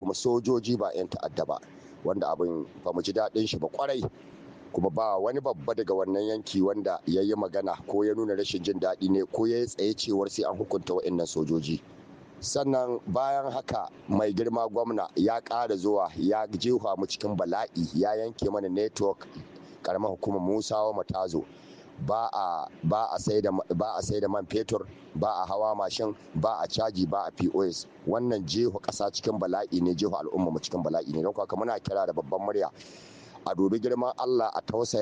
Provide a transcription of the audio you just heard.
kuma sojoji ba 'yan ta'adda ba wanda abin ba mu ji daɗin shi ba kwarai kuma ba wani babba daga wannan yanki wanda ya yi magana ko ya nuna rashin jin daɗi ne ko ya yi tsaye cewar sai an hukunta wa'annan sojoji sannan bayan haka mai girma gwamna ya ƙara zuwa ya jefa mu cikin bala'i ya yanke mana network karamar hukumar musawa matazo ba a ba a sai da ba a sai da man fetur ba a hawa mashin ba a caji ba a pos wannan jefa ƙasa cikin bala'i ne jefa al'umma mu cikin bala'i ne don haka muna kira da babban murya a dubi girman allah a tausaya